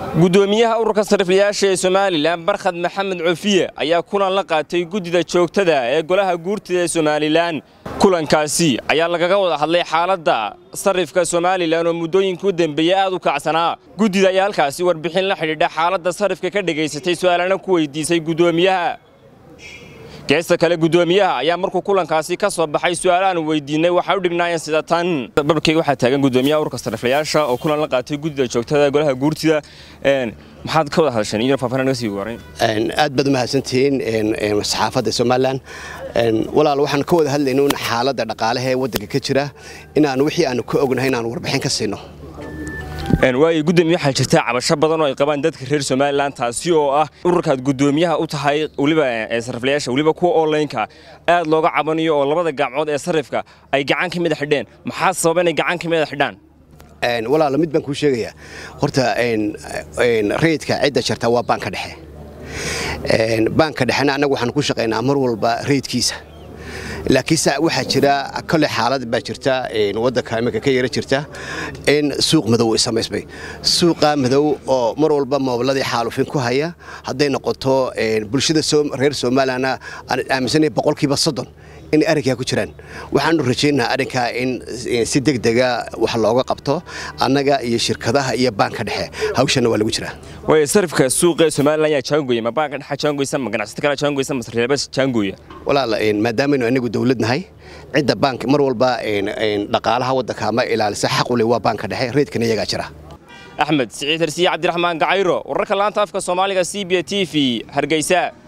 gudoomiyaha ururka sariflayaasha ee somalilan barkhad maxamed cofiye ayaa kulan la qaatay guddida joogtada ee golaha guurtida ee somalilan kulankaasi ayaa lagaga wada hadlay xaaladda sarifka somalilan oo muddooyinka u dembeeyey aad u kacsanaa guddida ayaa halkaasi warbixin la xidhiidha xaaladda sarifka ka dhegaysatay su'aalana ku weydiisay guddoomiyaha geesta kale guddoomiyaha ayaa markuu kulankaasi ka soo baxay su'aalahan weydiinay waxay u dhignaayeen sida tan barbarkeyga waxaa taagan guddoomiyaha ururka sariflayaasha oo kulan la qaatay guddida joogtada ee golaha guurtida maxaad ka wada hadasheen iyo faafaahin naga sii waray aad baad umahadsantihiin saxaafadda somalilan walaal waxaan ka wada hadlayna in xaaladda dhaqaalaha ee waddanka ka jira inaan wixii aanu ka ognahay inaan warbixin ka siino waayo guddoomiye waxaa jirta cabasho badan oo ay qabaan dadka reer somalilan taasi oo ah ururkaad guddoomiyaha u tahay weliba sariflayaasha weliba kuwa onlineka aad looga cabanayo oo labada gacmood ee sarifka ay gacan ka mida xidheen maxaa sababa inay gacan ka mida xidhaan walaalo mid baan kuu sheegayaa horta rayidka cidda jarta waa baanka dhexe baanka dhexena annagu waxaan ku shaqaynaa mar walba rayidkiisa laakiinse waxaa jira kole xaalad baa jirta waddanka iminka ka yara jirta in suuq madow ay samaysmay suuqa madow oo mar walba moobiladii xaalufin ku haya hadday noqoto bulshada reer somalilanna aan aaminsanay boqolkiiba soddon in arrinkaa ku jiraan waxaanu rajaynaha arrinkaa in si deg dega wax looga qabto annaga iyo shirkadaha iyo baanka dhexe hawshanna waa lagu jiraa way sarifka suuqa somalilan yaa jaangoya ma baanka dhexa jaangoysa ma ganacsato kale jaangoysa ma sarreeba jaangoya walaal maadaamanu anigu dawlad nahay cidda baank mar walba dhaqaalaha waddanka ama ilaalisa xaq u leh waa baanka dhexe reedkana iyagaa jira axmed siciid hersiye cabdiraxmaan gacayro wararka laanta afka soomaaliga c b t v hargeysa